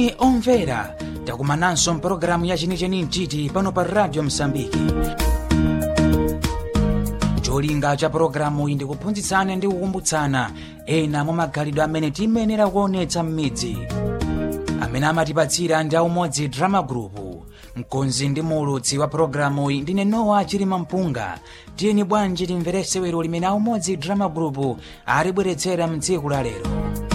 moni omvera takumananso mpulogalamu ya chenicheni mchiti pano pa radio msambiki cholinga cha pulogalamu iyi ndikuphunzitsana ndi kukumbutsana ena mwa magalidwe amene tiyenera kuonetsa m'midzi amene amatipatsira ndi aumodzi drama group mkonzi ndi muulutsi wa pulogalamu iyi ndine nowa chilima mpunga tiyeni bwanji timverese wero limene aumodzi drama group alibweretsera mtsiku la lero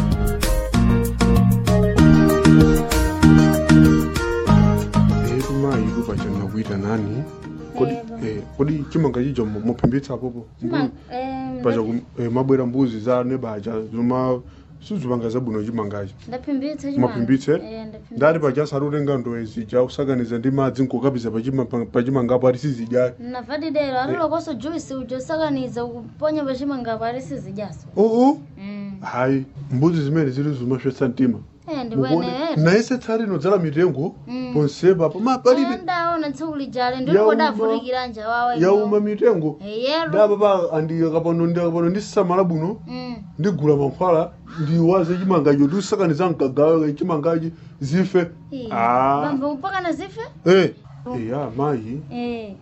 letu mayi lupachana kuita nani kodi eh, kodi chimanga chicho mo- mophimbitsa apopo pacha ku- eh, mabwera mbuzi za nebacha zoma sizipanga zabwino chimangachi ndaphimbitsa maphimbitse ndati pacha sarutenga ndowe zija usakaniza ndi madzi nkokapiza pachima- pachimangapo ati sizidya navadidero atilokoso juisi ujo sakaniza kuponya pachimangapo ali sizijaso oo hayi mbuzi zimene zili zimafyetsa mtima ndikweneyera naise tsari inodzala mitengo ponsepa poma palibe ndaona tsiku lijale Yauma. ndilikodafunikira nja wawa yauma mitengo yero ndapapa andikapano ndikapano ndisamala bwino ndigula mankhwala ndiwaze chimangacho ndiusakaniza mkagawe chimangachi zife Ah. bambo mpaka na zife Eh, eya mayi Eh,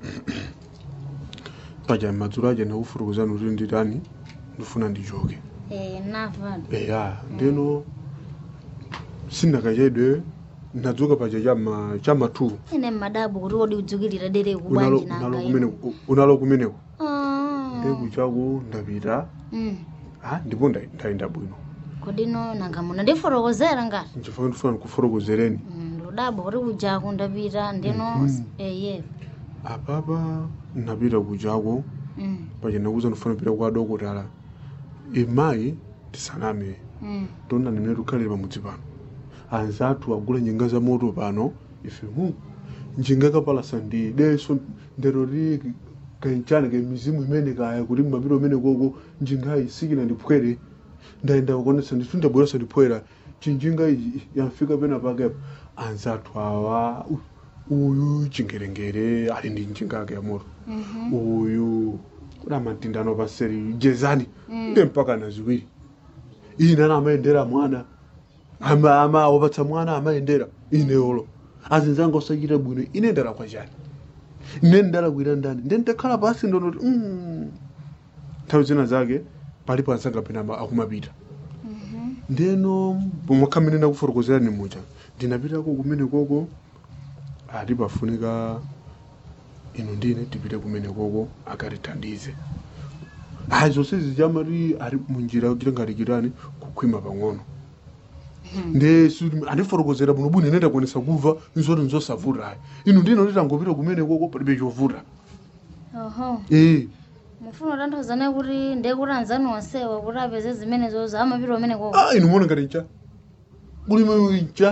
paja madzulo aja ndakufurukuzani kuti nditani ndifuna ndichoke eh, navadi eya ndeno sindakachedwe ndadzuka paja chama chama 2 ine mmadabu kuti wodi udzukirira dere unalo kubwanji unalo nanga kumeneko unalo kumeneko Ah. ndekuchako ndapita Mm. ah ndipo nda- ndayenda bwino kodino nanga muno ndifotokozera ngati nchifukwa ndifuna ndikufotokozereni ndudabo kuti kujako ndapita ndino eye apapa ndapita kuchako Mm, paja ndakuza ndifuna kupita kwa dokotala imayi tisaname mm. tona nimene tikhalire pamudzi pano anzathu agula njinga za moto pano ife mu njinga kapalasa ndi deso ndero li kanchani ke mizimu imene kaya kuti mmapita umene koko njingayi sikina ndiphwere ndayenda kukonesa ndithu ndabweresa ndiphwera chinjinga iji yamfika pena pakepo anzathu awa u- uyu chingerengere ali ndi njinga yake ya moto uyu kuna matindano paseri jezani nde mpaka na ziwiri ine ana amayendera mwana ama ama wapatsa mwana amayendera ine olo azinzanga osachita bwino ine ndala kwa chani ine ndalakwira ndani nde ndakhala pasi ndonoti mm. nthawi zina zake palipo anzanga pena ama- akumapita ndeno pomwe khamene ndakufotokozerani mucha ndinapitako kumene koko ati pafunika ino ndine tipite kumene koko akatithandize ayi zonse zijamati ari munjira kuti ngati chitani kukhwima pang'ono nde su- andifotokozera bwino bwino ine ndakuonesa kuva nzoti nzosavuta ayi ino ndino nditangopita kumene koko palibe chovuta oho ee mufuna kutanthauza naye kuti ndekuti anzani onsewa kuti apeze zimene zozo amapita umene koko ah ino muona ngati ncha kulime ncha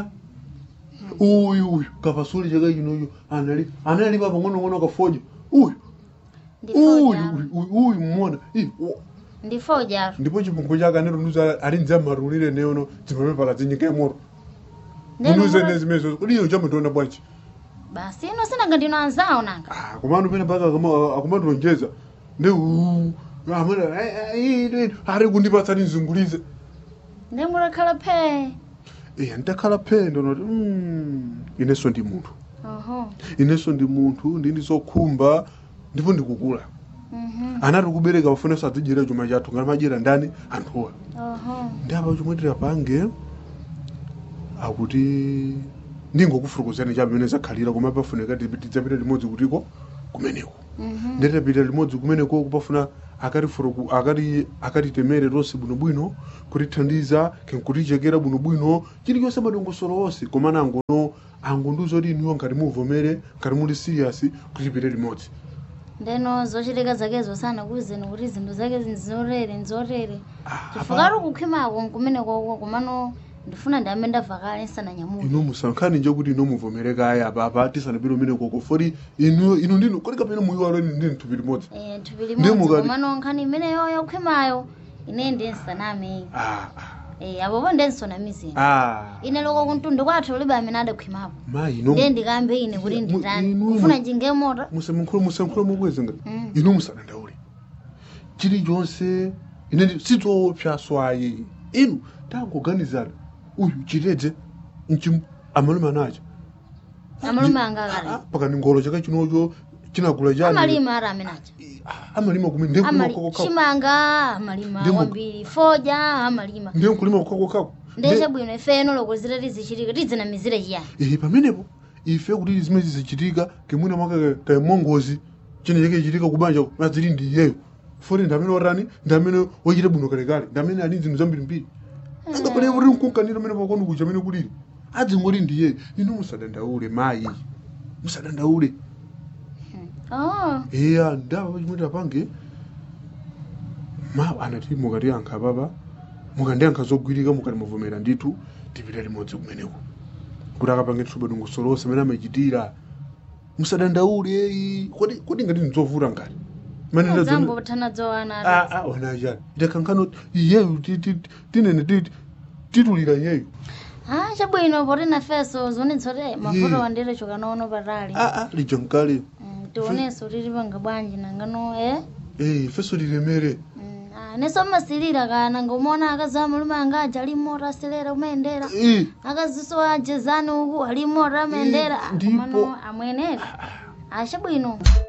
uyu uyu kapasuli chaka chinocho anali anali pa pang'onong'ono kafoja uyu uyu ndifojaro uyu uyu mmona Ih, wo- ndifojaro ndipo chipungwe chake anetonduza ali nza marulire neono dzimapepala zinyika yamoto unuze ne zimenezo kodi iyo chamutonda bwanji basi ino sinanga ndino anzawo nanga Ah, komano pene paka akumatonjeza nde uu, amene "Ai, ai, ai, ari kundipatsani nzungulize ndengulakhala phe iya ndakhala phendo noti "Mm, inenso ndi munthu oho inenso ndi munthu ndini zokhumba ndipo ndikukula mhm, anati kubereka pafunenso adzidyera chuma chathu ngati madyera ndani anthuwa oho ndi apa chomwe tirapange akuti ndingokufurukozani cha pamene zakhalira koma pafunika tidzapita limodzi kutiko kumeneko mhm, nditapita limodzi kumeneko kupafuna akatifuruku akati akatitemere tonse bwinobwino kutithandiza kutichekera bwinobwino chilichonse madongosolo onse koma nangono angonduzoti inuyo ngati muvomere ngati muli serious kutipite limodzi ndeno zochitika zakezo sana kuzeni kuti zinthu zake nzorere nzorere Ah, chifukati kukhwimako nkumene koko komano ndifuna ndiyambe ndavakale nsananyamuke inu musankhani nje kuti ino muvomere kaya apa apa tisanapite umene koko foti inu inu ndinu kodi kapena muyiwalo ndini thupi limodzi Eh, thupi Ndi limodzi mukati- komano nkhani imene yoyo khwimayo ine ndi nsaname ah Eh, apopo ndensonamizini ah ine loko kuntundu kwathu ulibe amene adakhwimapo mayi ino ndiye ndikambe ine kuti Mu- nditani inu- kufuna njinga mota musamkhulu musankhula mubwezi ngati Mm. inu musadandaule chilichonse ine ndi- sizoopsa swayi inu tangoganizana uyu chitedze mchimu amalume anacha amalume anga akali pakani ngolo chaka chinocho chinagula chani amalima ara amenacha amalima kumi ndiye kulima Amali- kokokako chimanga amalima Ndi mu- kwambiri foja amalima ndiye kulima kokokako ndeshe bwino ifeno lokozera tizichitika tidzinamizire chiyani ihi pamenepo ife kuti zimene zizichitika kemwina mwaka kamongozi chine chake chitika kubanja mazili ndi iyeyo foti ndi amene watani ndi amene wachita bwino kalekale ndi amene ali zinthu zambirimbiri angapane kuti mkunkanira amene pakoni kuja amene kulili adzingoti ndi iyeyo inu musadandaule mayi musadandaule oh iya ndapa chimwe tapange ma anati mukatiyankha papa mukandiyankha zogwirika mukati muvomera ndithu tipita limodzi kumeneko kuti akapange thuba dongosolosa amene amachitira musadandaule eyi kodi kodi ngati ndzovuta ngati Mane ndazo- dzambo tanazowana Ah, ah, wanachani itakankhano iyeyu ti- ti- tinene ti- titulira iyeyu ah chabwino poti nafeso zionetsote mafoto Yeah. wandire chokanaono patali Ah, ah, lija mkale Mm, tionenso tili panga bwanji nangano eh Eh, feso lilemere Mm, ah, neso masilira kana ngomona akazi amalume anga aja ali mota asilera umendera Eh, akaziso ajezani uku ali mota amendera ndipo- komano amwenera achabwino